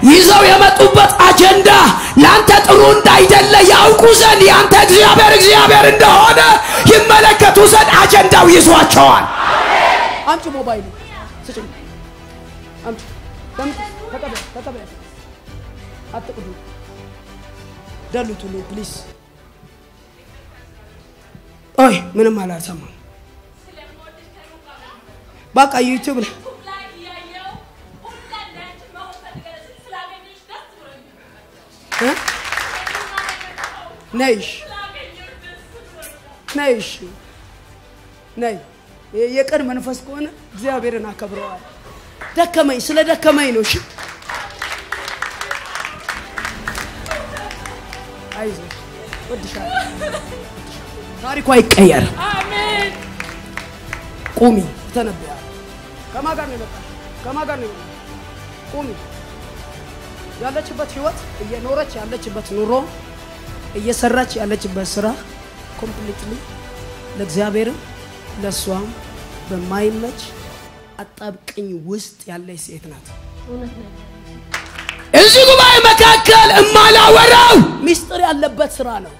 ይዘው የመጡበት አጀንዳ ለአንተ ጥሩ እንዳይደለ ያውቁ ዘንድ የአንተ እግዚአብሔር እግዚአብሔር እንደሆነ ይመለከቱ ዘንድ አጀንዳው ይዟቸዋል። አምጪ ሞባይል ስጭኝ። አምጪ ደምጥ ተቀበል ተቀበል። አትቅዱ ደሉቱልኝ ፕሊዝ። ኦይ ምንም አላልሰማም። በቃ ዩቲዩብ ላይ እ? ነይሽ ነይሽ ነይ። የ- የቀን መንፈስ ከሆነ እግዚአብሔርን አከብረዋል። ደከመኝ፣ ስለ ደከመኝ ነው። እሺ አይዞሽ፣ እወድሻለሁ። ታሪኳ ይቀየር። ቁሚ፣ ተነብያለሁ። ከማን ጋር ነው የመጣሽው? ከማን ጋር ነው የመጣሽው? ቁሚ። ያለችበት ህይወት እየኖረች ያለችበት ኑሮ እየሰራች ያለችበት ስራ ኮምፕሊትሊ ለእግዚአብሔርም ለእሷም በማይመች አጣብቅኝ ውስጥ ያለች ሴት ናት። እውነት ነው። እዚህ ጉባኤ መካከል እማላወራው ሚስጥር ያለበት ስራ ነው።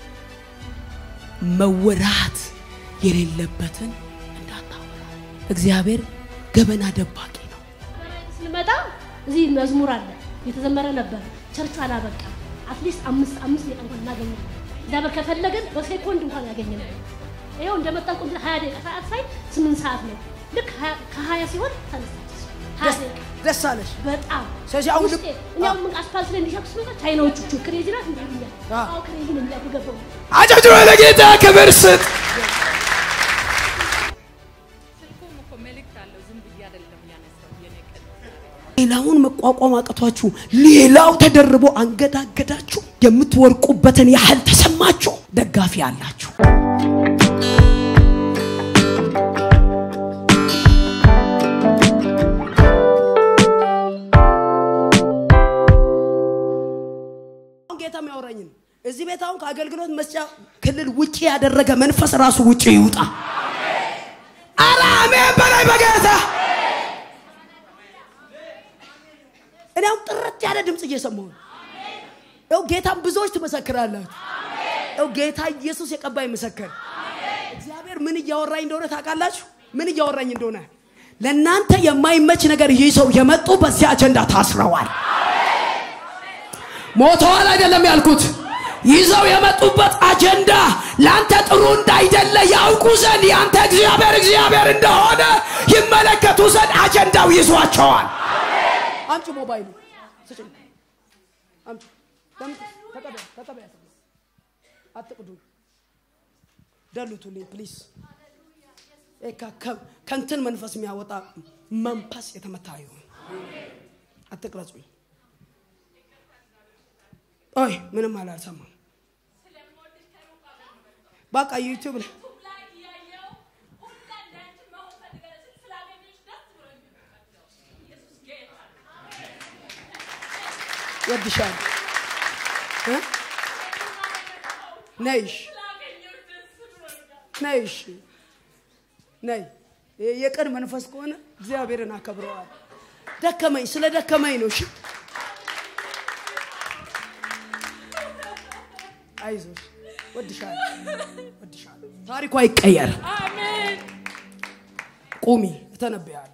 መወራት የሌለበትን እንዳታወራ። እግዚአብሔር ገበና ደባቂ ነው። ስንመጣ እዚህ መዝሙር አለ የተዘመረ ነበር። ቸርቹ አላበቃም። አትሊስት አምስት አምስት ደቂቃ እንኳን እናገኛለን። እግዚአብሔር ከፈለገን በሴኮንድ እንኳን ያገኘናል። ይኸው እንደመጣን ቁም ሀያ ደቂቃ ሰዓት ሳይ ስምንት ሰዓት ነው። ልክ ሀያ- ከሀያ ሲሆን ተነሳች። ሀያ ደቂቃ ደስ አለሽ። በጣም ስለዚህ አሁን ውስጤ እኔ አሁን ምን አስፋልት ላይ እንዲሸኩ ስመጣ ቻይናዎቹ ቹ ክሬዚ ናት እንዲህ ይሉኛል። አዎ። አዎ ክሬዚ ነው የሚያሉ ገባው አጨብጭበ ለጌታ ክብር ስጥ። ስልኩም እኮ መልእክት አለው። ዝም ብዬ አይደለም ያነሳው የኔ ቀን ሌላውን መቋቋም አቅቷችሁ ሌላው ተደርቦ አንገዳገዳችሁ የምትወርቁበትን ያህል ተሰማችሁ። ደጋፊ አላችሁ። አሁን ጌታ የሚያወራኝን እዚህ ቤት አሁን ከአገልግሎት መስጫ ክልል ውጪ ያደረገ መንፈስ ራሱ ውጪ ይውጣ። ኧረ አሜን በላይ በጌታ እኔ አሁን ጥርት ያለ ድምፅ እየሰማሁ ነው። ይኸው ጌታን ብዙዎች ትመሰክራላችሁ። ይኸው ጌታ ኢየሱስ የቀባይ መሰከር። እግዚአብሔር ምን እያወራኝ እንደሆነ ታውቃላችሁ? ምን እያወራኝ እንደሆነ ለእናንተ የማይመች ነገር ይዘው የመጡ በዚህ አጀንዳ ታስረዋል። ሞተዋል አይደለም ያልኩት። ይዘው የመጡበት አጀንዳ ለአንተ ጥሩ እንዳይደለ ያውቁ ዘንድ የአንተ እግዚአብሔር እግዚአብሔር እንደሆነ ይመለከቱ ዘንድ አጀንዳው ይዟቸዋል። አምጪ ሞባይሉ ስጭኝ። አምጪ ደምጥ ተቀበል ተቀበል። አትቅዱ ደሉቱልኝ ፕሊዝ። ይሄ ከ- ከ- ከእንትን መንፈስ የሚያወጣ መንፈስ የተመታ ይሁን። አትቅረጹኝ። ኦይ ምንም አላልሰማም። በቃ ዩቲዩብ ላይ ወድሻል ነይሽ ነይሽ ነይ። የ- የቀን መንፈስ ከሆነ እግዚአብሔርን አከብረዋል። ደከመኝ፣ ስለ ደከመኝ ነው። እሺ አይዞሽ፣ ወድሻለሁ፣ ወድሻለሁ። ታሪኳ ይቀየር። ቁሚ፣ እተነብያለሁ።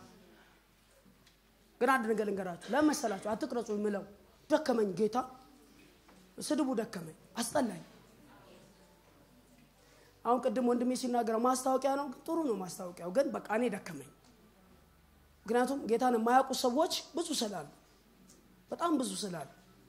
ግን አንድ ነገር ልንገራችሁ። ለምን መሰላችሁ? አትቅረጹ የምለው ደከመኝ፣ ጌታ ስድቡ ደከመኝ፣ አስጠላኝ። አሁን ቅድም ወንድሜ ሲናገረው ማስታወቂያ ነው፣ ጥሩ ነው ማስታወቂያው፣ ግን በቃ እኔ ደከመኝ። ምክንያቱም ጌታን የማያውቁ ሰዎች ብዙ ስላሉ፣ በጣም ብዙ ስላሉ፣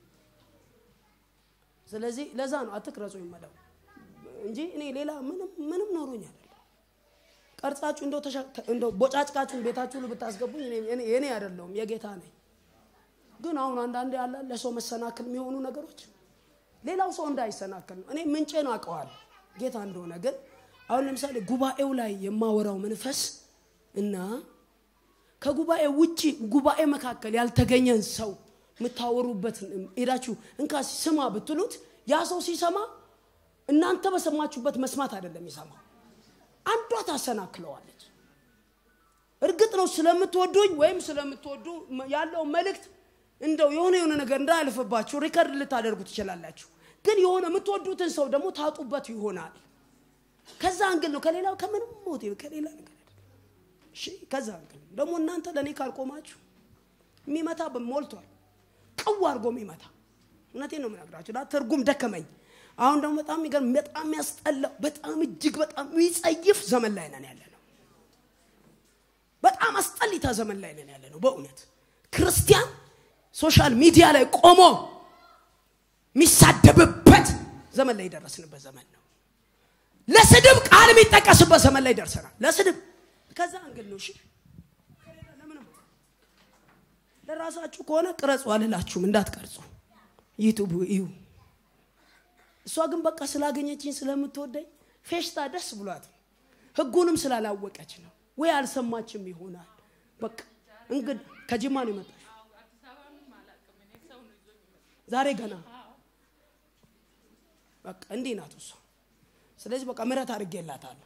ስለዚህ ለዛ ነው አትቅረጹ የምለው እንጂ እኔ ሌላ ምንም ምንም ኖሮኝ አይደለም። ቀርጻችሁ እንደው ተሻ- እንደው ቦጫጭቃችሁን ቤታችሁ ሁሉ ብታስገቡኝ እኔ- እኔ የኔ አይደለሁም የጌታ ነኝ። ግን አሁን አንዳንዴ ያለ ለሰው መሰናክል የሚሆኑ ነገሮች ሌላው ሰው እንዳይሰናክል ነው። እኔ ምንጬን አውቀዋለሁ ጌታ እንደሆነ። ግን አሁን ለምሳሌ ጉባኤው ላይ የማወራው መንፈስ እና ከጉባኤ ውጪ ጉባኤ መካከል ያልተገኘን ሰው የምታወሩበት ሄዳችሁ እንካ ስማ ብትሉት ያ ሰው ሲሰማ እናንተ በሰማችሁበት መስማት አይደለም ይሰማው አንዷ ታሰናክለዋለች። እርግጥ ነው ስለምትወዱኝ ወይም ስለምትወዱ ያለው መልእክት እንደው የሆነ የሆነ ነገር እንዳያልፍባችሁ ሪከርድ ልታደርጉ ትችላላችሁ። ግን የሆነ የምትወዱትን ሰው ደግሞ ታጡበት ይሆናል። ከዛ አንግል ነው ከሌላው ከምንም ሞቲቭ ከሌላ ነገር አይደለም። እሺ ከዛ አንግል ነው። ደግሞ እናንተ ለእኔ ካልቆማችሁ የሚመታ ሞልቷል። ቅው አድርጎ የሚመታ እውነቴን ነው የምነግራችሁ። ዳ ትርጉም ደከመኝ። አሁን ደግሞ በጣም የሚገርም በጣም የሚያስጠላው በጣም እጅግ በጣም የሚጸይፍ ዘመን ላይ ነን ያለ ነው። በጣም አስጠሊታ ዘመን ላይ ነን ያለ ነው። በእውነት ክርስቲያን ሶሻል ሚዲያ ላይ ቆሞ የሚሳደብበት ዘመን ላይ የደረስንበት ዘመን ነው። ለስድብ ቃል የሚጠቀስበት ዘመን ላይ ደርሰናል። ለስድብ ከዛ አንግል ነው። እሺ ለምንም ለራሳችሁ ከሆነ ቅረጹ አልላችሁም፣ እንዳትቀርጹ ዩቱብ እዩ። እሷ ግን በቃ ስላገኘችኝ ስለምትወደኝ ፌሽታ ደስ ብሏት ነው። ህጉንም ስላላወቀች ነው ወይ አልሰማችም ይሆናል። በቃ እንግዲህ ከጅማ ነው የመጣችው ዛሬ ገና በቃ እንዲህ ናት እሷ። ስለዚህ በቃ ምሕረት አድርጌላታለሁ።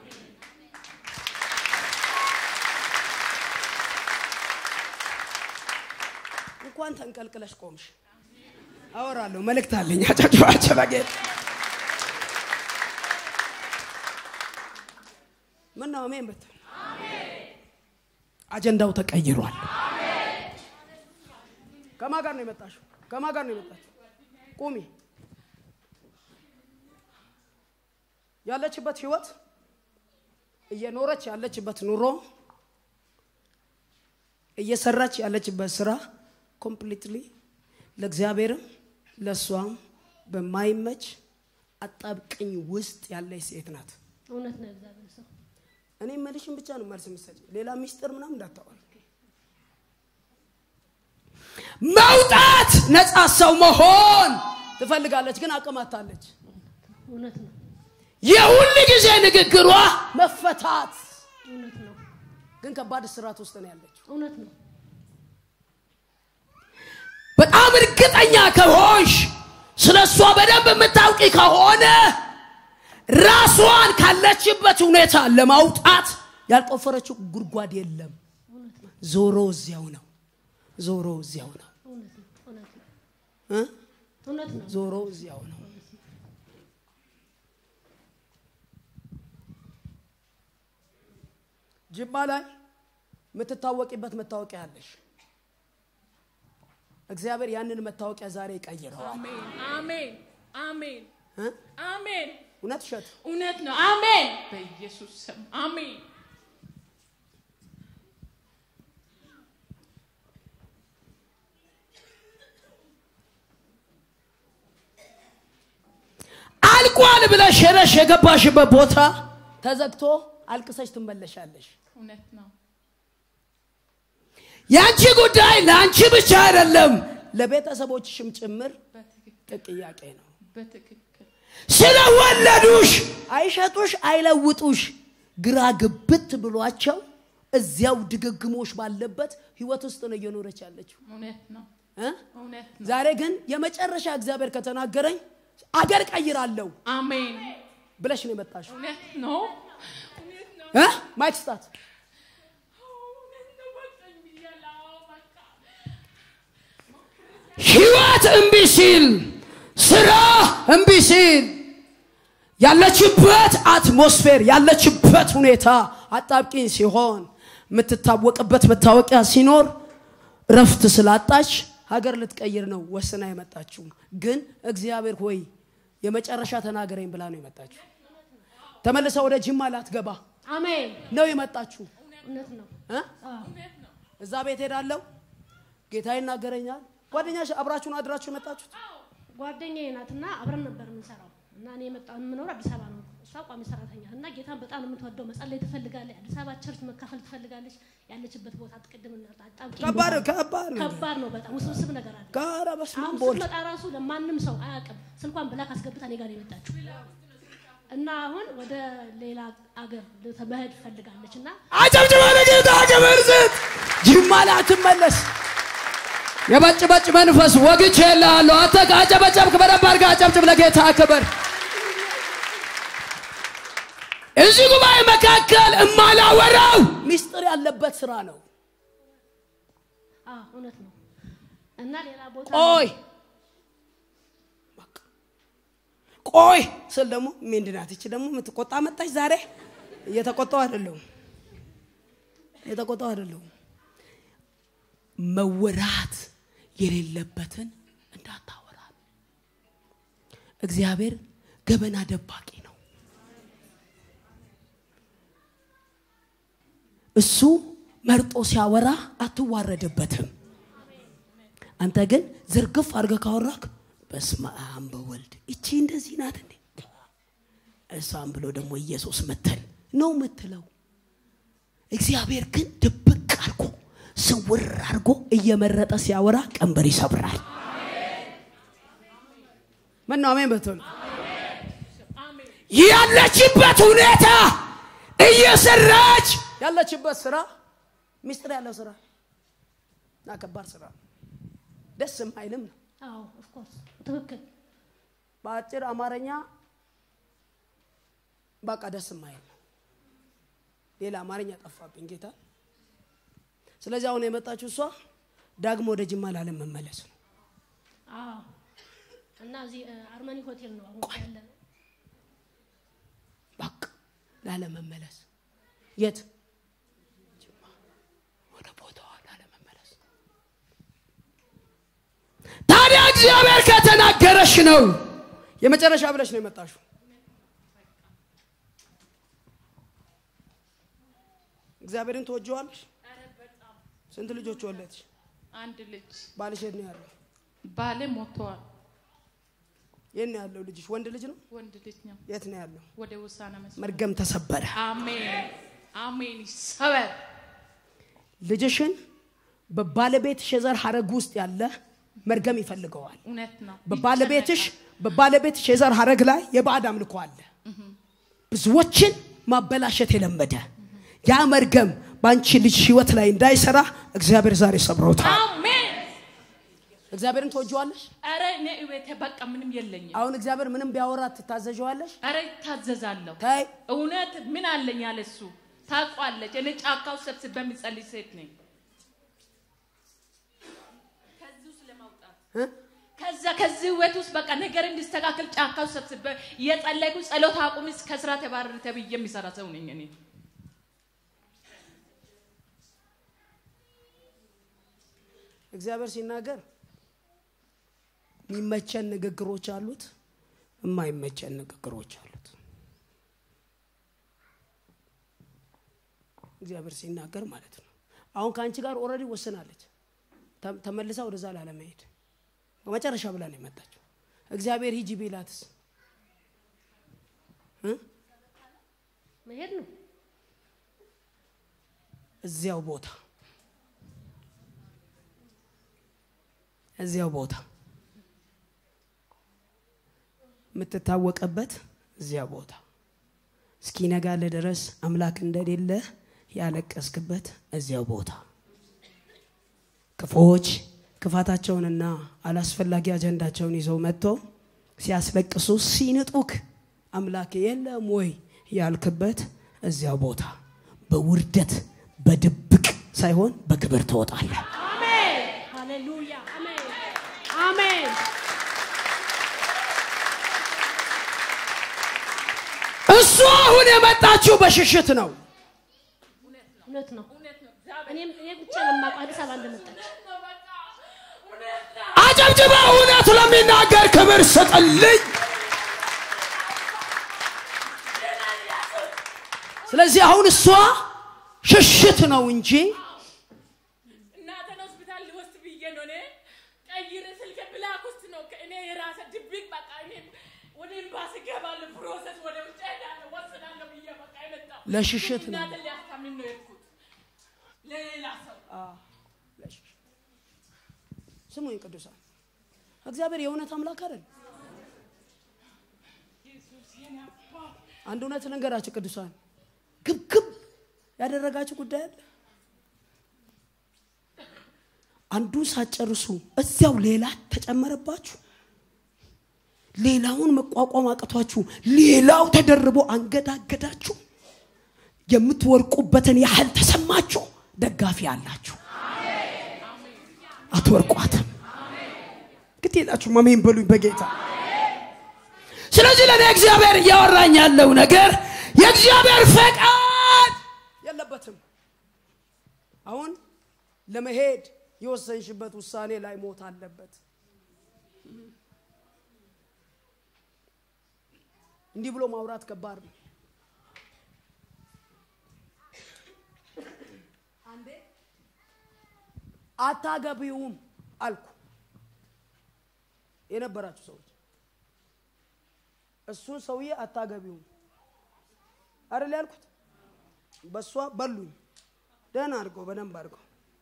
እንኳን ተንቀልቅለሽ ቆምሽ። አወራለሁ፣ መልእክት አለኝ። አጨብጭባቸው በጌታ ምን ነው አሜን ብትል አጀንዳው ተቀይሯል። ከማ ጋር ነው የመጣሽው? ከማ ጋር ነው የመጣችው? ቁሚ። ያለችበት ህይወት እየኖረች ያለችበት ኑሮ እየሰራች ያለችበት ስራ ኮምፕሊትሊ ለእግዚአብሔርም ለእሷም በማይመች አጣብቅኝ ውስጥ ያለች ሴት ናት። እውነት ነው እግዚአብሔር ሰው እኔ መልሽን ብቻ ነው መልስ የምትሰጪ። ሌላ ሚስጥር ምናምን እንዳታወሪ። መውጣት ነፃ ሰው መሆን ትፈልጋለች፣ ግን አቅም አታለች። እውነት ነው የሁል ጊዜ ንግግሯ መፈታት፣ እውነት ነው ግን ከባድ እስራት ውስጥ ነው ያለችው። እውነት ነው በጣም እርግጠኛ ከሆንሽ ስለ እሷ በደንብ የምታውቂ ከሆነ ራሷን ካለችበት ሁኔታ ለማውጣት ያልቆፈረችው ጉድጓድ የለም። ዞሮ እዚያው ነው። ዞሮ እዚያው ነው እውነት ነው እውነት ነው እ? እውነት ነው ዞሮ እዚያው ነው። ጅማ ላይ የምትታወቂበት መታወቂያ አለሽ። እግዚአብሔር ያንን መታወቂያ ዛሬ ይቀይረዋል። አሜን አሜን አሜን እ? አሜን። እውነት እሸት እውነት ነው። አሜን በኢየሱስ ስም አሜን። አልቋል ብለሽ ሄደሽ የገባሽበት ቦታ ተዘግቶ አልቅሰሽ ትመለሻለሽ። እውነት ነው። የአንቺ ጉዳይ ለአንቺ ብቻ አይደለም፣ ለቤተሰቦችሽም ጭምር በትክክል ጥያቄ ነው። በትክክል ስለወለዱሽ አይሸጡሽ፣ አይለውጡሽ ግራ ግብት ብሏቸው እዚያው ድግግሞሽ ባለበት ህይወት ውስጥ ነው እየኖረች ያለችው እውነት ነው። እ? እውነት ነው። ዛሬ ግን የመጨረሻ እግዚአብሔር ከተናገረኝ አገር ቀይራለሁ አሜን ብለሽ ነው የመጣሽው እውነት ነው። እውነት ነው። እ? ማይክ ስጣት። እውነት ነው። በቃኝ ብያለሁ። በቃ ህይወት እምቢ ሲል ስራ እምቢ ሲል ያለችበት አትሞስፌር ያለችበት ሁኔታ አጣብቂኝ ሲሆን የምትታወቅበት መታወቂያ ሲኖር እረፍት ስላጣች ሀገር ልትቀይር ነው ወስና የመጣችው። ግን እግዚአብሔር ሆይ የመጨረሻ ተናገረኝ ብላ ነው የመጣችው። ተመልሳ ወደ ጅማ ላትገባ አሜን ነው የመጣችው። እውነት ነው እ? አዎ እዛ ቤት ሄዳለሁ፣ ጌታ ይናገረኛል። ጓደኛሽ አብራችሁን አድራችሁ የመጣችሁት ጓደኛዬ ናትና አብረን ነበር የምንሰራው እና እኔ የመጣው የምኖር አዲስ አበባ ነው። እሷ ቋሚ ሰራተኛ እና ጌታን በጣም ነው የምትወደው። መጸለይ ትፈልጋለች። አዲስ አበባ ቸርች መካፈል ትፈልጋለች። ያለችበት ቦታ አትቅድም እና አጣብቂኝ ከባድ ቦታ- ከባድ ነው። ከባድ ነው በጣም ውስብስብ ነገር አለ። ጋራ በስመ አሁን አብ ወልድ ስትመጣ ራሱ ለማንም ሰው አያውቅም። ስልኳን ብላክ አስገብታ እኔ ጋር ነው የመጣችው እና አሁን ወደ ሌላ አገር ልተ- መሄድ ፈልጋለች እና አጨብጭባ ለጌታ ክብር ስጥ። ጅማ ላይ አትመለስ። የበጭበጭ መንፈስ ወግቼ እልሃለሁ። አንተ ካጨበጨብክ በደንብ አድርገህ አጨብጭብ ለጌታ ክብር። እዚህ ጉባኤ መካከል እማላወራው ሚስጥር ያለበት ስራ ነው። አዎ እውነት ነው እና ሌላ ቦታ ቆይ በቃ ቆይ ስል ደግሞ ምንድናት ይቺ ደግሞ የምትቆጣ መጣች ዛሬ እየተቆጣው አይደለሁም እየተቆጣው አይደለሁም መወራት የሌለበትን እንዳታወራ እግዚአብሔር ገበና ደባቂ ነው እሱ መርጦ ሲያወራ አትዋረድበትም አንተ ግን ዝርግፍ አድርገህ ካወራክ በስመ አብ በወልድ እቺ እንደዚህ ናት እንዴ እሷም ብሎ ደግሞ ኢየሱስ ምትል ነው ምትለው እግዚአብሔር ግን ድብቅ አድርጎ ስውር አድርጎ እየመረጠ ሲያወራ ቀንበር ይሰብራል ምን ነው አሜን በትሉ ያለችበት ሁኔታ እየሰራች ያለችበት ስራ ሚስጥር ያለው ስራ እና ከባድ ስራ ነው። ደስ የማይልም ነው አዎ ኦፍ ኮርስ ትክክል በአጭር አማርኛ በቃ ደስ የማይል ነው ሌላ አማርኛ ጠፋብኝ ጌታ ስለዚህ አሁን የመጣችው እሷ ዳግሞ ወደ ጅማ ላለመመለስ ነው አዎ እና እዚህ እ፣ አርመኒ ሆቴል ነው አሁን ያለ ነው በቃ ላለመመለስ የት ጅማ ወደ ቦታዋ ላለመመለስ ታዲያ እግዚአብሔር ከተናገረሽ ነው የመጨረሻ ብለሽ ነው የመጣሽው እግዚአብሔርን ትወጀዋለሽ ስንት ልጆች ወለድሽ አንድ ልጅ ባልሽ የት ነው ያለው ባሌ ሞተዋል። የት ነው ያለው ልጅሽ ወንድ ልጅ ነው ወንድ ልጅ ነው። የት ነው ያለው ወደ ውሳና መስመር መርገም ተሰበረ አሜን አሜን። ይሰበር ልጅሽን በባለቤትሽ የዘር ሀረግ ውስጥ ያለ መርገም ይፈልገዋል እውነት ነው። በባለቤትሽ በባለቤትሽ የዘር ሀረግ ላይ የባዕድ አምልኮ አለ ብዙዎችን ማበላሸት የለመደ ያ መርገም በአንቺ ልጅ ህይወት ላይ እንዳይሰራ እግዚአብሔር ዛሬ ሰብሮታል አሜን። እግዚአብሔርን ትወጀዋለሽ ኧረ እኔ እቤቴ በቃ ምንም የለኝም። አሁን እግዚአብሔር ምንም ቢያወራ ትታዘዣዋለሽ ኧረ ይታዘዛለሁ። ታይ እውነት ምን አለኝ ያለ እሱ ታውቋለች። እኔ ጫካው ሰብስቤ የምጸልይ ሴት ነኝ። ከዚህ ውስጥ ለማውጣት እ? ከዛ ከዚህ ህይወት ውስጥ በቃ ነገር እንዲስተካከል ጫካው ሰብስቤ እየጸለይኩ ጸሎት አቁም ከስራ ተባረር ተብዬ የሚሰራ ሰው ነኝ እኔ። እግዚአብሔር ሲናገር የሚመቸን ንግግሮች አሉት የማይመቸን ንግግሮች አሉት እግዚአብሔር ሲናገር ማለት ነው አሁን ከአንቺ ጋር ኦልሬዲ ወስናለች ተ- ተመልሳ ወደዛ ላለመሄድ በመጨረሻ ብላ ነው የመጣችው እግዚአብሔር ሂጂ ቢላትስ እ? መሄድ ነው እዚያው ቦታ እዚያው ቦታ የምትታወቀበት እዚያ ቦታ እስኪነጋልህ ድረስ አምላክ እንደሌለ ያለቀስክበት እዚያው ቦታ ክፉዎች ክፋታቸውንና አላስፈላጊ አጀንዳቸውን ይዘው መጥቶ ሲያስለቅሱ ሲንጡክ አምላክ የለም ወይ ያልክበት እዚያው ቦታ በውርደት በድብቅ ሳይሆን በክብር ትወጣለህ አሜን ሃሌሉያ አሜን አሜን እሱ አሁን የመጣችው በሽሽት ነው እውነት ነው እኔም እኔ ብቻ ለማውቀው አዲስ አበባ እንደመጣች አጨብጭበ እውነት ለሚናገር ክብር ስጥልኝ ስለዚህ አሁን እሷ ሽሽት ነው እንጂ እናቴን ሆስፒታል ልወስድ ብዬ ነው እኔ ቀይረ ስልክ ብላክ ውስጥ ነው እኔ የራሰ ድብቅ በቃ እኔ ወደ ኤምባሲ እገባለሁ ፕሮሰስ ወደ ውጭ ሄዳለሁ ወስዳለሁ ብዬ በቃ የመጣው ለሽሽት ነው እናቴን ሊያስታምም ነው የሄድኩት ለሌላ ሰው ስሙኝ ቅዱሳን እግዚአብሔር የእውነት አምላክ አይደል አንድ እውነት ልንገራችሁ ቅዱሳን ግብግብ ያደረጋችሁ ጉዳይ አለ አንዱን ሳትጨርሱ እዚያው ሌላ ተጨመረባችሁ ሌላውን መቋቋም አቅቷችሁ ሌላው ተደርቦ አንገዳገዳችሁ የምትወርቁበትን ያህል ተሰማችሁ ደጋፊ አላችሁ አትወርቋትም ግድ የላችሁም አሜን በሉኝ በጌታ ስለዚህ ለእኔ እግዚአብሔር እያወራኝ ያለው ነገር የእግዚአብሔር ፈቃድ የለበትም አሁን ለመሄድ የወሰንሽበት ውሳኔ ላይ ሞት አለበት እንዲህ ብሎ ማውራት ከባድ ነው አንዴ አታገቢውም አልኩ የነበራችሁ ሰዎች እሱን ሰውዬ አታገቢውም አይደል ያልኩት በእሷ በሉኝ ደህና አድርገው በደንብ አድርገው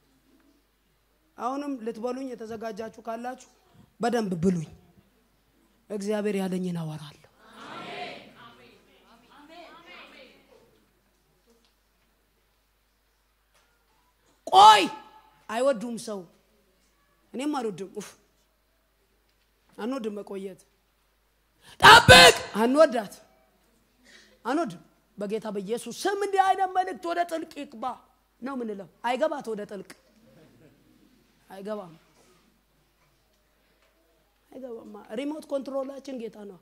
አሁንም ልትበሉኝ የተዘጋጃችሁ ካላችሁ በደንብ ብሉኝ እግዚአብሔር ያለኝን አወራለሁ ቆይ አይወዱም ሰው እኔም አልወድም ኡፍ አንወድም መቆየት ጠብቅ አንወዳት አንወድም በጌታ በኢየሱስ ስም እንዲህ አይነት መልእክት ወደ ጥልቅ ይግባ ነው ምንለው አይገባት ወደ ጥልቅ አይገባም አይገባማ ሪሞት ኮንትሮላችን ጌታ ነው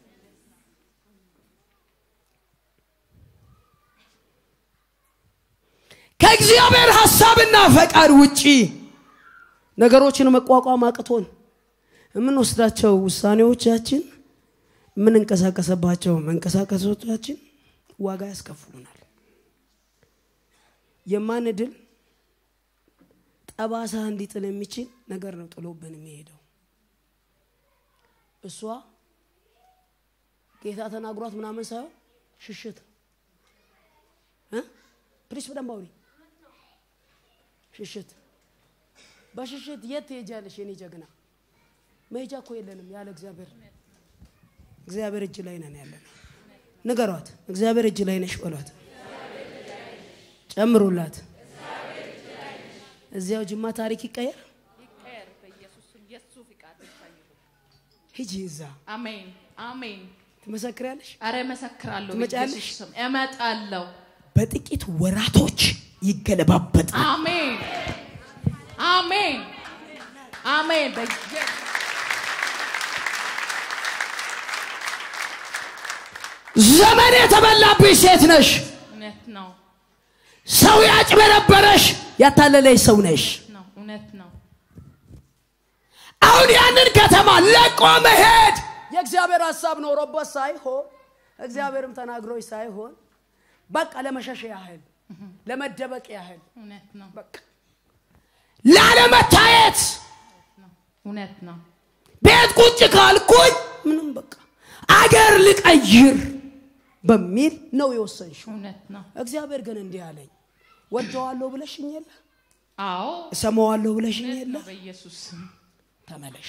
ከእግዚአብሔር ሐሳብና ፈቃድ ውጪ ነገሮችን መቋቋም አቅቶን የምንወስዳቸው ውሳኔዎቻችን የምንንቀሳቀሰባቸው መንቀሳቀሶቻችን ዋጋ ያስከፍሉናል የማንድል ጠባሳ እንዲጥል የሚችል ነገር ነው ጥሎብን የሚሄደው እሷ ጌታ ተናግሯት ምናምን ሳይሆን ሽሽት እ? ፕሊስ በደንብ አውሪ ሽሽት በሽሽት የት ትሄጃለሽ የኔ ጀግና መሄጃ እኮ የለንም ያለ እግዚአብሔር እግዚአብሔር እጅ ላይ ነን ያለ ንገሯት እግዚአብሔር እጅ ላይ ነሽ በሏት ጨምሩላት እዚያው ጅማ ታሪክ ይቀየር ይቀየር በኢየሱስ ስም የሱ ፍቃድ ብቻ ይሁን። ሂጂ እዛ አሜን አሜን። ትመሰክሪያለሽ አረ እመሰክራለሁ ትመጫለሽ? በኢየሱስ ስም እመጣለሁ። በጥቂት ወራቶች ይገለባበጣል አሜን አሜን አሜን። በኢየሱስ ዘመን የተበላብሽ ሴት ነሽ እውነት ነው ሰው ያጭበረበረሽ ያታለለሽ ሰው ነሽ ነው እውነት ነው። አሁን ያንን ከተማ ለቆ መሄድ የእግዚአብሔር ሀሳብ ኖሮበት ሳይሆን እግዚአብሔርም ተናግሮች ሳይሆን በቃ ለመሸሽ ያህል ለመደበቅ ያህል እውነት ነው በቃ ላለመታየት እውነት ነው። ቤት ቁጭ ካልኩኝ ምንም በቃ አገር ልቀይር በሚል ነው የወሰንሽው እውነት ነው። እግዚአብሔር ግን እንዲህ አለኝ ወደዋለሁ ብለሽኝ የለ አዎ እሰማዋለሁ ብለሽኝ እውነት የለ ነው። በኢየሱስ ስም ተመለሽ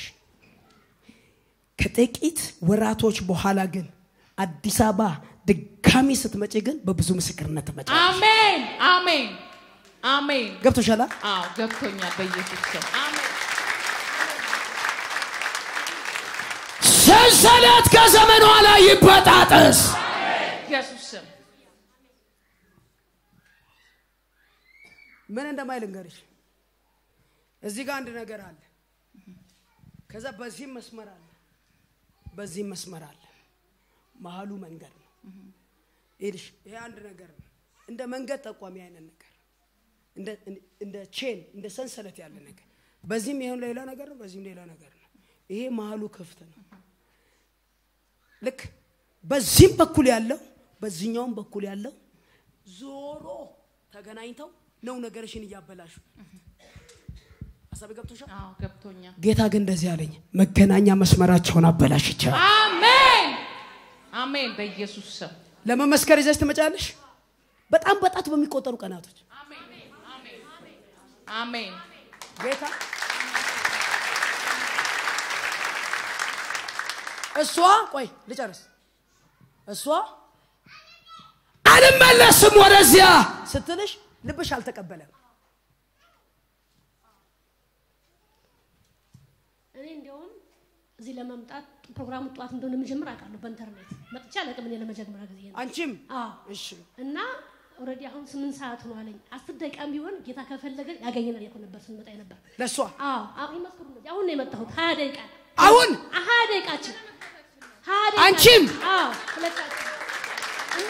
ከጥቂት ወራቶች በኋላ ግን አዲስ አበባ ድጋሚ ስትመጪ ግን በብዙ ምስክርነት ትመጫ አሜን አሜን አሜን። ገብቶሻላ አዎ ገብቶኛል። በኢየሱስ ስም አሜን ሰንሰለት ከዘመኗ ላይ ይበጣጠስ ኢየሱስ ስም ምን እንደማይል እንገርሽ እዚህ ጋር አንድ ነገር አለ ከዛ በዚህም መስመር አለ በዚህም መስመር አለ መሀሉ መንገድ ነው ይልሽ ይሄ አንድ ነገር ነው እንደ መንገድ ጠቋሚ አይነት ነገር እንደ- እንደ ቼን እንደ ሰንሰለት ያለ ነገር በዚህም ይሄን ሌላ ነገር ነው በዚህም ሌላ ነገር ነው ይሄ መሀሉ ክፍት ነው ልክ በዚህም በኩል ያለው በዚህኛውም በኩል ያለው ዞሮ ተገናኝተው ነው ነገርሽን እያበላሹ ሀሳብ ገብቶሻል አዎ ገብቶኛል። ጌታ ግን እንደዚህ አለኝ መገናኛ መስመራቸውን አበላሽቻል አሜን አሜን። በኢየሱስ ስም ለመመስከር ይዘሽ ትመጫለሽ በጣም በጣት በሚቆጠሩ ቀናቶች አሜን ጌታ እሷ ቆይ ልጨርስ እሷ አልመለስም ወደዚያ ስትልሽ ልብሽ አልተቀበለም እኔ እንዲያውም እዚህ ለመምጣት ፕሮግራሙ ጠዋት እንደሆነ የምጀምር አውቃለሁ በኢንተርኔት መጥቼ አላውቅም እኔ ለመጀመሪያ ጊዜ ነው አንቺም አዎ እሺ እና ኦልሬዲ አሁን ስምንት ሰዓት ነው አለኝ አስር ደቂቃም ቢሆን ጌታ ከፈለገ ያገኘናል ያልኩ ነበር ስንመጣ ነበር ለእሷ አዎ አዎ ይመስክሩ አሁን ነው የመጣሁት ሀያ ደቂቃ አሁን ሀያ ደቂቃችን ሀያ ደቂቃችን። አንቺም? አዎ ሁለታችን እና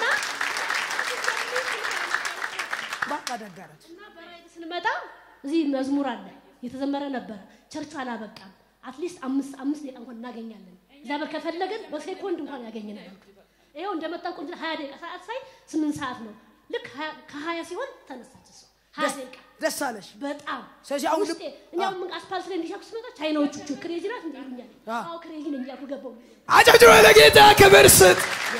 በቃ ደጋረች እና በራይት ስንመጣ እዚህ መዝሙር አለ የተዘመረ ነበረ። ቸርቹ አላበቃም። አትሊስት አምስት አምስት ደቂቃ እንኳን እናገኛለን። እግዚአብሔር ከፈለገን በሴኮንድ እንኳን ያገኘናል። ይኸው እንደመጣ ቁንጅ ሀያ ደቂቃ ሰዓት ሳይ ስምንት ሰዓት ነው። ልክ ሀያ- ከሀያ ሲሆን ተነሳች እሷ ሀያ ደቂቃ ደስ አለሽ በጣም ስለዚህ አሁን ውስጤ እኔ አሁን ምን አስፓልት ላይ እንዲሻኩ ስመጣ ቻይናዎቹ ቹ ክሬዚ ናት እንደ ይሉኛል። አ። አዎ ክሬዚ ነኝ እያልኩ ገባሁ። አጨብጭበ ለጌታ ክብር ስጥ።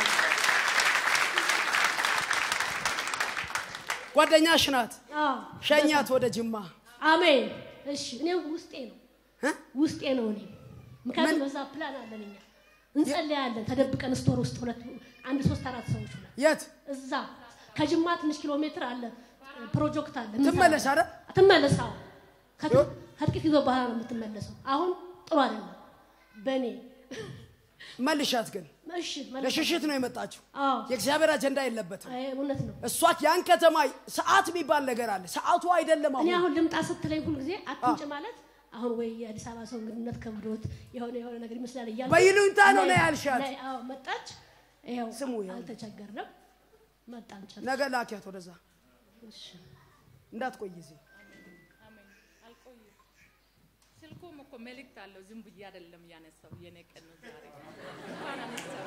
ጓደኛሽ ናት አዎ ሸኛት ወደ ጅማ አሜን። እሺ እኔ ውስጤ ነው እ? ውስጤ ነው እኔ ምክንያቱም በዛ ፕላን አለን እኛ እንጸልያለን ተደብቀን ስቶር ውስጥ ሁለት አንድ ሶስት አራት ሰዎች ሁለት የት እዛ ከጅማ ትንሽ ኪሎ ሜትር አለ ፕሮጀክት አለ ትመለስ አይደል? ትመለስ አዎ ከጥ- ከጥቂት ጊዜ በኋላ ነው የምትመለሰው አሁን ጥሩ አይደለም በእኔ መልሻት ግን እሺ መለስ- ለሽሽት ነው የመጣችው አዎ የእግዚአብሔር አጀንዳ የለበትም አይ፣ እውነት ነው እሷ ያን ከተማ ሰዓት የሚባል ነገር አለ ሰዓቱ አይደለም እኔ አሁን አሁን ልምጣ ስትለኝ ሁል ጊዜ አትምጭ ማለት አሁን ወይ የአዲስ አበባ ሰው እንግድነት ከብዶት የሆነ የሆነ ነገር ይመስላል እያልኩ በይሉኝታ ነው ነይ- ነይ ያልሻት። ነይ፣ አዎ መጣች ይኸው ስሙ ይኸው። አልተቸገርንም መጣን ጨርሰን። ነገ ላኪያት ወደዛ እሺ። እንዳትቆይ እዚህ አሜን። አልቆይም። ስልኩም እኮ መልእክት አለው። ዝም ብዬ አይደለም ያነሳው። የኔ ቀን ነው ዛሬ። እንኳን አነሳው።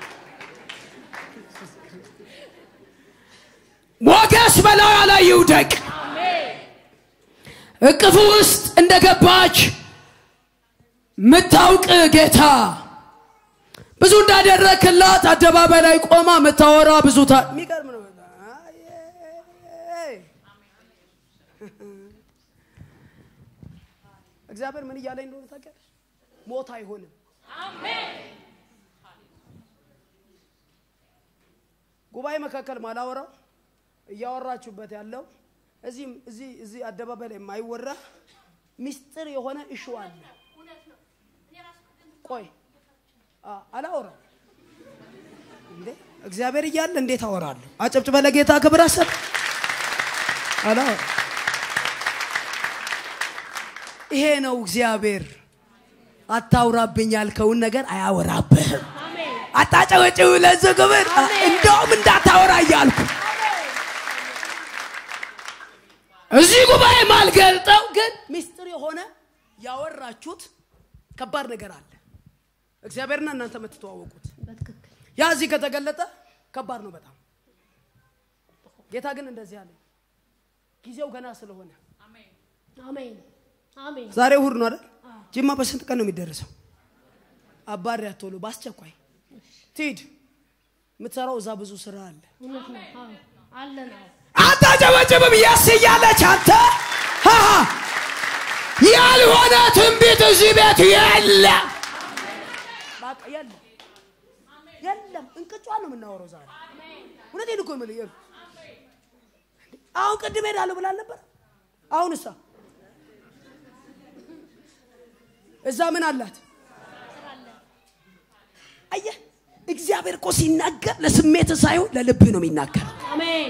ሞገስ በላዩ ላይ ይውደቅ። እቅፉ ውስጥ እንደገባች ምታውቅ ጌታ ብዙ እንዳደረክላት አደባባይ ላይ ቆማ ምታወራ ብዙ ታ የሚገርም ነው አይ፣ እግዚአብሔር ምን እያለኝ እንደሆነ ታውቂያለሽ ሞት አይሆንም ጉባኤ መካከል ማላወራው እያወራችሁበት ያለው እዚህ እዚህ እዚህ አደባባይ ላይ የማይወራ ሚስጥር የሆነ እሹ አለ ቆይ አ- አላወራም እንዴ እግዚአብሔር እያለ እንዴት አወራለሁ? አጨብጭበ ለጌታ ክብር አሰጥ አላወራም። ይሄ ነው እግዚአብሔር። አታውራብኝ ያልከውን ነገር አያወራብህም። አሜን አታጨበጭብ ለዚህ ክብር እንደውም እንዳታወራ እያልኩ እዚህ ጉባኤ ማልገልጠው ግን ሚስጥር የሆነ ያወራችሁት ከባድ ነገር አለ። እግዚአብሔርና እናንተ የምትተዋወቁት በትክክል ያ እዚህ ከተገለጠ ከባድ ነው በጣም። ጌታ ግን እንደዚህ አለ፣ ጊዜው ገና ስለሆነ አሜን አሜን ዛሬ እሑድ ነው አይደል? ጅማ በስንት ቀን ነው የሚደረሰው? አባሪያ ቶሎ በአስቸኳይ ትሂድ። የምትሰራው እዛ ብዙ ስራ አለ። እውነት ነው አዎ አለን አዎ አታጨበጭብም የስ እያለች አንተ ሃሃ ያልሆነ ትንቢት እዚህ ቤት የለም። በቃ የለም የለም፣ እንቅጯን ነው የምናወራው ዛሬ። እውነቴን እኮ የምልህ ይኸው፣ አሁን ቅድም ሄዳለሁ ብላ ነበር። አሁን እሳ እዛ ምን አላት? አየህ፣ እግዚአብሔር እኮ ሲናገር ለስሜት ሳይሆን ለልብህ ነው የሚናገር። አሜን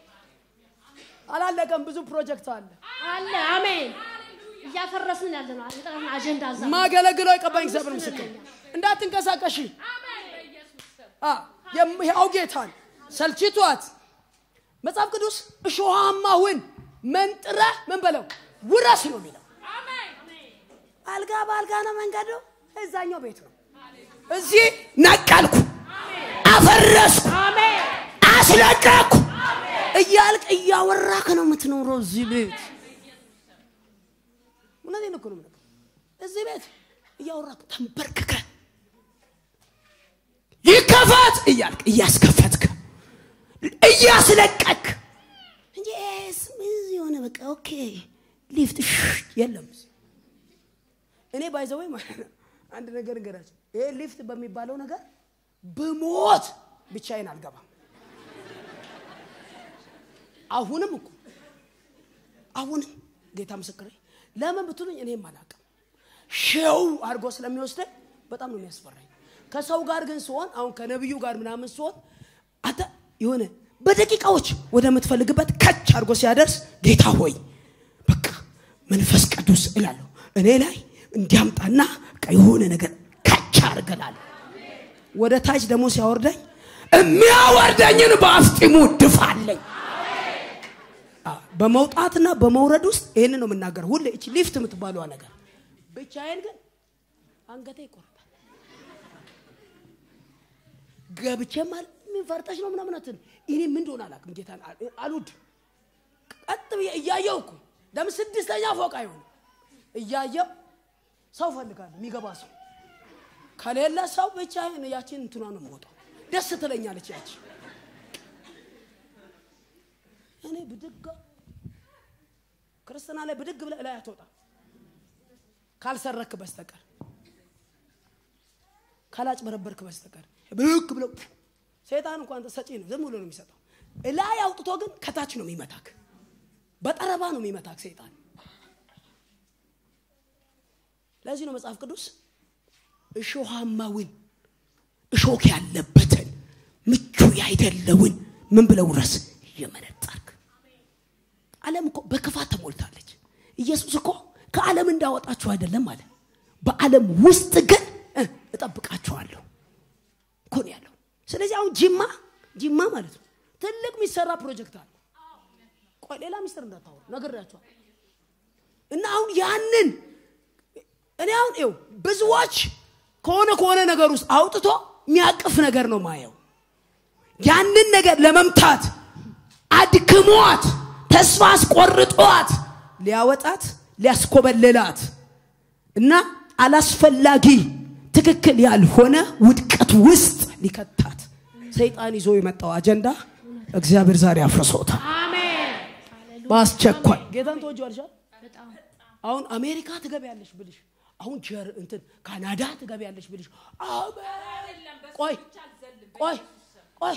አላለቀም፣ ብዙ ፕሮጀክት አለ። አለ አሜን እያፈረስን ያለ ነው የጠራን አጀንዳ እዛ ማገለግለው የቀባኝ እግዚአብሔር ምስክር እንዳትንቀሳቀሽ አ የሕያው ጌታን ሰልችቷት መጽሐፍ ቅዱስ እሾሃማውን መንጥረ ምን በለው ውረስ ነው የሚለው አልጋ በአልጋ ነው መንገዱ እዛኛው ቤት ነው እዚህ ነቀልኩ፣ አፈረስኩ፣ አሜን አስለቀቅኩ። እያልቅ እያወራክ ነው የምትኖረው እዚህ ቤት እውነቴን እኮ ነው የምልህ እዚህ ቤት እያወራክ ተንበርክከ ይከፈት እያልክ እያስከፈትክ እያስለቀክ እንጂ ስም የሆነ በቃ ኦኬ ሊፍት ሽ- የለም እኔ ባይዘወይ ማለት ነው አንድ ነገር እንገራቸው ይሄ ሊፍት በሚባለው ነገር ብሞት ብቻዬን አልገባም አሁንም እኮ አሁንም ጌታ ምስክሬ ለምን ብትሉኝ እኔም አላውቅም ሼው አድርጎ ስለሚወስደኝ በጣም ነው የሚያስፈራኝ ከሰው ጋር ግን ሲሆን አሁን ከነቢዩ ጋር ምናምን ሲሆን አንተ የሆነ በደቂቃዎች ወደምትፈልግበት ከች አድርጎ ሲያደርስ ጌታ ሆይ በቃ መንፈስ ቅዱስ እላለሁ እኔ ላይ እንዲያምጣና በቃ የሆነ ነገር ወደ ታች ደግሞ ሲያወርደኝ የሚያወርደኝን በአፍጢሙ ድፋለኝ። አ፣ በመውጣትና በመውረድ ውስጥ ይህንን ነው የምናገረው። ሁሌ እቺ ሊፍት የምትባለዋ ነገር ብቻዬን ግን አንገቴ ይቆርጣል። ገብቼ ማለት ምን ፈርተሽ ነው ምናምን አትልም። እኔ ምን እንደሆነ አላውቅም። ጌታን አል- አልወድም። ቀጥ ብዬ እያየው እኮ ለምን ስድስተኛ ፎቅ አይሆንም እያየው ሰው ፈልጋለሁ የሚገባ ሰው ከሌለ ሰው ብቻዬን ያችን እንትኗ ነው የምወጣው። ደስ ትለኛለች ያቺ እኔ ብድግ ክርስትና ላይ ብድግ ብለህ ላይ አትወጣ ካልሰረክ በስተቀር ካላጭበረበርክ በስተቀር ብድግ ብለው ሰይጣን እንኳን ሰጪ ነው፣ ዝም ብሎ ነው የሚሰጠው። ላይ አውጥቶ ግን ከታች ነው የሚመታክ፣ በጠረባ ነው የሚመታክ ሰይጣን። ለዚህ ነው መጽሐፍ ቅዱስ እሾሃማውን እሾክ ያለበትን ምቹ ያይደለውን ምን ብለው ረስ እየመነጠርክ ዓለም እኮ በክፋት ተሞልታለች። ኢየሱስ እኮ ከዓለም እንዳወጣችሁ አይደለም አለ። በዓለም ውስጥ ግን እ እጠብቃችኋለሁ እኮ ነው ያለው። ስለዚህ አሁን ጅማ ጅማ ማለት ነው ትልቅ የሚሰራ ፕሮጀክት አለ። ቆይ ሌላ ሚስጥር እንዳታወሩ ነግሬያችኋል። እና አሁን ያንን እኔ አሁን ይኸው ብዙዎች ከሆነ ከሆነ ነገር ውስጥ አውጥቶ የሚያቅፍ ነገር ነው ማየው። ያንን ነገር ለመምታት አድክሟት፣ ተስፋ አስቆርጧት፣ ሊያወጣት ሊያስኮበልላት እና አላስፈላጊ ትክክል ያልሆነ ውድቀት ውስጥ ሊከታት ሰይጣን ይዞ የመጣው አጀንዳ እግዚአብሔር ዛሬ አፍርሶታል። አሜን በአስቸኳይ ጌታን ተወጅዋልሻል። በጣም አሁን አሜሪካ ትገቢያለሽ ብልሽ፣ አሁን ጀር እንትን ካናዳ ትገቢያለሽ ብልሽ፣ አሜን ቆይ ቆይ ቆይ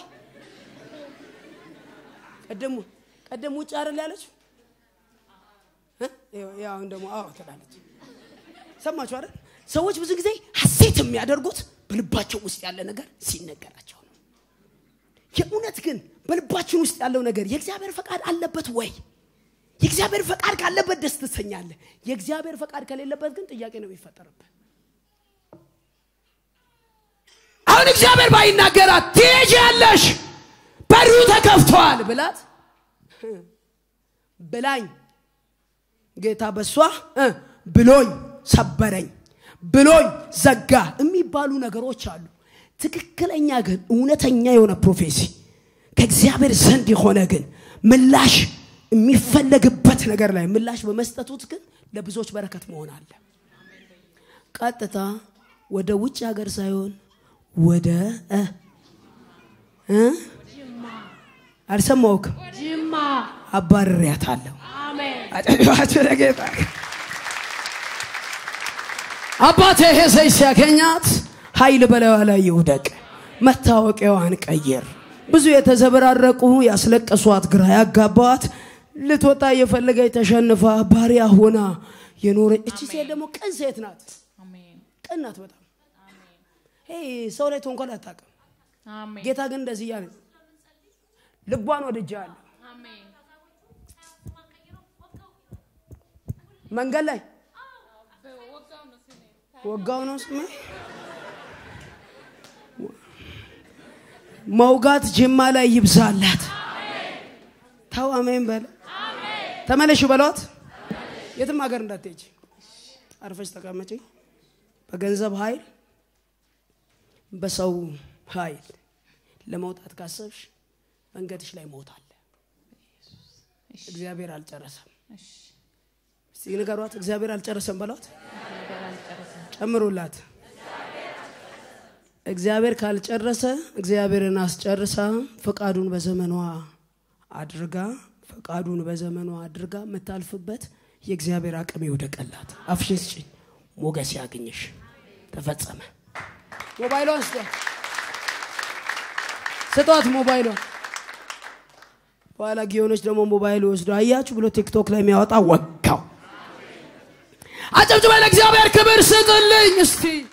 ቀደሙ ቀደም ውጭ አይደል ያለች እ? ይኸው- ይኸው አሁን ደግሞ አዎ ትላለች። ሰማችሁ አይደል? ሰዎች ብዙ ጊዜ ሐሴት የሚያደርጉት በልባቸው ውስጥ ያለ ነገር ሲነገራቸው ነው። የእውነት ግን በልባችን ውስጥ ያለው ነገር የእግዚአብሔር ፈቃድ አለበት ወይ? የእግዚአብሔር ፈቃድ ካለበት ደስ ትሰኛለህ። የእግዚአብሔር ፈቃድ ከሌለበት ግን ጥያቄ ነው የሚፈጠርብህ። አሁን እግዚአብሔር ባይናገራት ትሄጃለሽ፣ በሩ ተከፍቷል ብላት ብላኝ ጌታ በሷ እ ብሎኝ ሰበረኝ ብሎኝ ዘጋ የሚባሉ ነገሮች አሉ። ትክክለኛ ግን እውነተኛ የሆነ ፕሮፌሲ ከእግዚአብሔር ዘንድ የሆነ ግን ምላሽ የሚፈለግበት ነገር ላይ ምላሽ በመስጠቱት ግን ለብዙዎች በረከት መሆን አለ። ቀጥታ ወደ ውጭ ሀገር ሳይሆን ወደ እ እ አልሰማሁክም። ጅማ አባርሬያታለሁ። አሜን አጨብጭባችሁ ለጌታ አባቴ ይሄ ሰይ ሲያገኛት ኃይል በላዩ ላይ ይውደቅ፣ መታወቂያዋን ቀይር። ብዙ የተዘበራረቁ ያስለቀሷት፣ ግራ ያጋባዋት ልትወጣ እየፈለገች ተሸንፋ ባሪያ ሆና የኖረ እቺ ሴት ደግሞ ቅን ሴት ናት። አሜን ቅን ናት በጣም ይሄ ሰው ላይ ተንኮል አታውቅም። አሜን ጌታ ግን እንደዚህ እያለ ልቧን ወድጃለሁ። አሜን መንገድ ላይ ወጋው ነው ስሜ ወጋው ነው ስሜ መውጋት ጅማ ላይ ይብዛላት። ተው አሜን በለ ተመለሽ በሏት። የትም ሀገር እንዳትሄጂ አርፈሽ ተቀመጪ። በገንዘብ ኃይል በሰው ኃይል ለመውጣት ካሰብሽ መንገድሽ ላይ ሞት አለ። እግዚአብሔር አልጨረሰም። እስቲ ንገሯት፣ እግዚአብሔር አልጨረሰም በሏት። ጨምሩላት። እግዚአብሔር ካልጨረሰ እግዚአብሔርን አስጨርሳ ፈቃዱን በዘመኗ አድርጋ ፈቃዱን በዘመኗ አድርጋ የምታልፍበት የእግዚአብሔር አቅም ይውደቀላት። አፍሽን ስጭኝ፣ ሞገስ ያግኝሽ። ተፈጸመ። ሞባይሏን ስጧት፣ ስጧት ሞባይሏን። በኋላ ጊዮኖች ደግሞ ሞባይል ወስዶ አያችሁ ብሎ ቲክቶክ ላይ የሚያወጣ ወጋው። አጨብጭበ ለእግዚአብሔር ክብር ስጥልኝ እስቲ